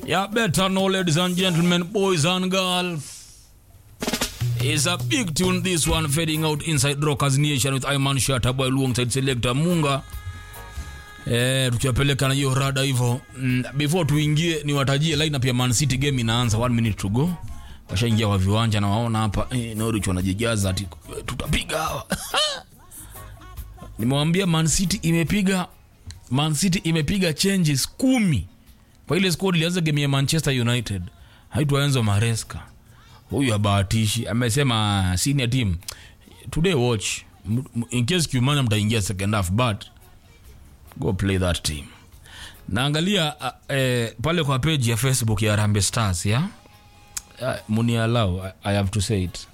Yeah, better know, ladies and gentlemen, boys and girls. It's a big tune, this one, fading out inside Rockers Nation with Iman Shataboy alongside Selector Munga. Eh, tukiwapeleka na hiyo rada hivyo mm, before tuingie niwatajie lineup ya Man City game inaanza one minute to go washaingia kwa viwanja na waona hapa eh, Norwich wanajijaza ati eh, tutapiga hawa nimewambia Man City imepiga Man City imepiga changes kumi kwa ile squad ilianza game ya Manchester United haitwa Enzo Maresca huyu abahatishi amesema senior team today watch M- m- in case Kiumana mtaingia second half but go play that team naangalia uh, eh, pale kwa page ya facebook ya rambe stars ya uh, munialau I, i have to say it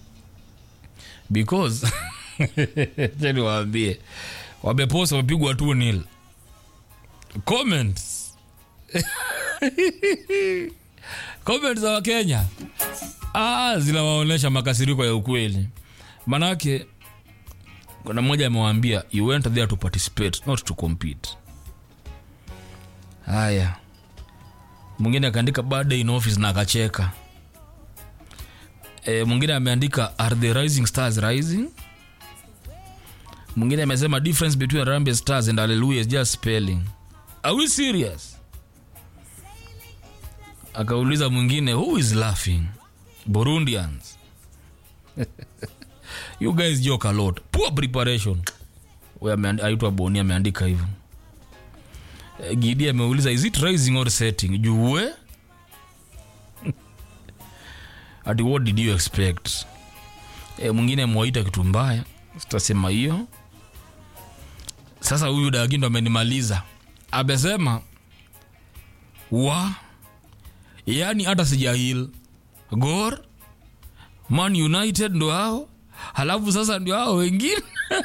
because chani waambie wamepost wamepigwa tu nil comments comments za wakenya ah, zinawaonyesha makasiriko ya ukweli manake kuna mmoja amewaambia you went there to participate not to compete haya mwingine akaandika bad day in office na akacheka e, mwingine ameandika are the rising stars rising mwingine amesema difference between rambe stars and hallelujah is just spelling are we serious akauliza mwingine who is laughing burundians you guys joke a lot poor preparation Huyu ameand- aitwa boni ameandika hivyo Eh, gidi ameuliza is it rising or setting juue ati what did you expect e, mwingine mwaita kitu mbaya sitasema hiyo sasa huyu dagindo amenimaliza amesema wa yani hata sijahil gor man united ndo hao halafu sasa ndio hao wengine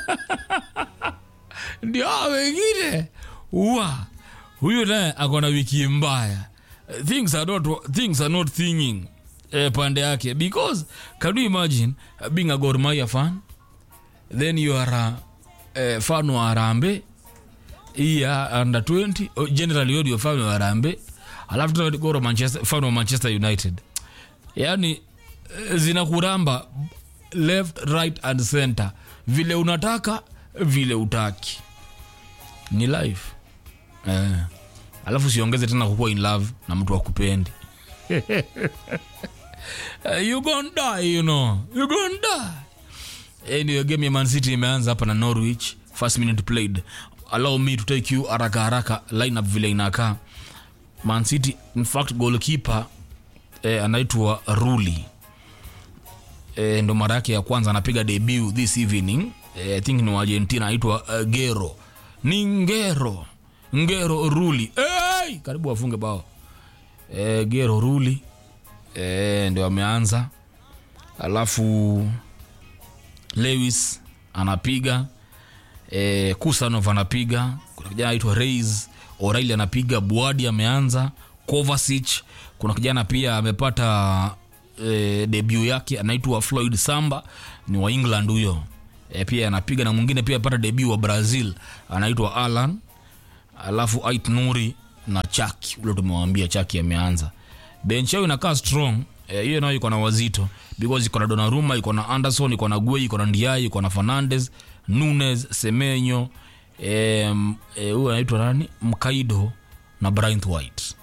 ndio hao wengine wa huyu naye akona wiki mbaya things are not, things are not thinking eh, pande yake because can you imagine uh, being a Gor Mahia fan then you are a eh, fan wa Harambee hii ya under 20 oh, generally you're fan wa Harambee alafu tena Gor Manchester fan wa Manchester United yani eh, zinakuramba left right and center vile unataka vile utaki ni life eh. alafu siongeze tena kukuwa in love na mtu akupendi Eh, you gon die you know you gon die anyway game ya man city imeanza hapa na norwich first minute played allow me to take you haraka haraka lineup vile inakaa man city in fact goalkeeper eh, anaitwa ruli eh, ndo mara yake ya kwanza anapiga debut this evening eh, i think ni wa argentina anaitwa uh, gero ni ngero ngero ruli hey! karibu wafunge bao eh, gero ruli eh, ndio ameanza alafu lewis anapiga eh, kusanov anapiga kuna kijana anaitwa reis oraili anapiga buadi ameanza kovacic kuna kijana pia amepata eh, debut yake anaitwa floyd samba ni wa england huyo eh, pia anapiga na mwingine pia apata debut wa brazil anaitwa alan alafu ait nuri na chaki ule tumewambia chaki ameanza bench yao inakaa strong eh, hiyo nayo iko na wazito because iko na donaruma iko na anderson iko na guei iko na ndiai iko na fernandes nunes semenyo eh, eh, huyu anaitwa nani mkaido na bryant white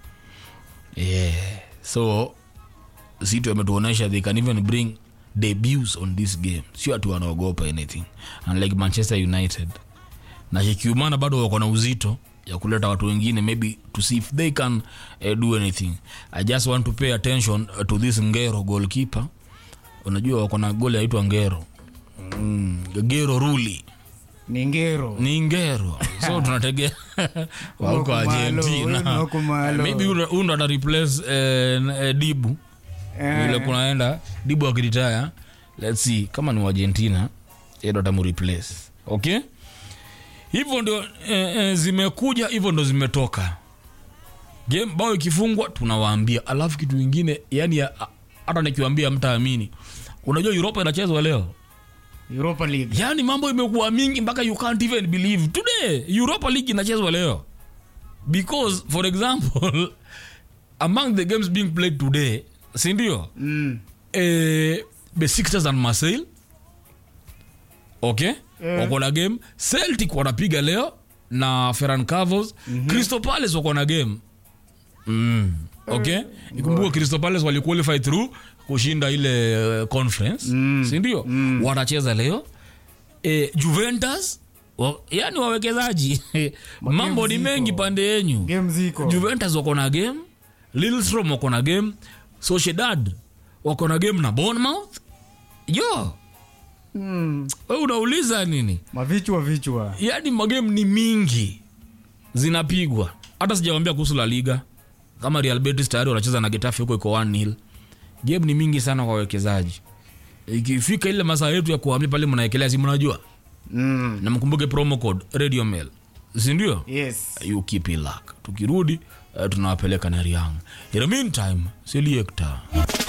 yeah. so City wametuonyesha they can even bring debuts on this game sio ati wanaogopa anything unlike manchester united na kikiumana bado wako na uzito ya kuleta watu wengine maybe to see if they can uh, do anything i just want to pay attention uh, to this ngero goalkeeper unajua wako na goli aitwa ngero mm, gero ruli ni ngero ni ngero so tunategea wauko Wako malo, argentina wako malo. maybe huyu ndo ata replace eh, eh, dibu Eh, vile kunaenda dibu akiritaya let's see kama ni argentina ndo atamureplace okay hivyo ndio eh, eh, zimekuja hivyo ndo zimetoka game bao ikifungwa tunawaambia alafu kitu ingine yani ya- hata nikiwambia mtaamini unajua europa inachezwa leo europa league yani mambo imekuwa mingi mpaka you can't even believe today europa league inachezwa leo because for example among the games being played today sindio Mm. eh, Besiktas and Marseille okay Eh. wako na game celtic wanapiga leo na ferran cavos mm-hmm. crystal palace wako na game mm. okay ikumbuka crystal palace waliqualify through kushinda ile uh, conference mm. sindio mm. watacheza leo e, juventus wa, yani wawekezaji mambo ni ziko. mengi pande yenyu game ziko juventus wako na game lilstrom wako na game sociedad wako na game na bournemouth jo mm. we unauliza nini mavichwa vichwa yaani magame ni mingi zinapigwa hata sijawambia kuhusu la liga kama real betis tayari wanacheza na getafe huko iko 1 nil game ni mingi sana kwa wawekezaji ikifika ile masaa yetu ya kuhamia pale mnaekelea si mnajua mm. na mkumbuke promo code radio mail sindio yes you keep it luck tukirudi uh, tunawapeleka nariang in the meantime seliekta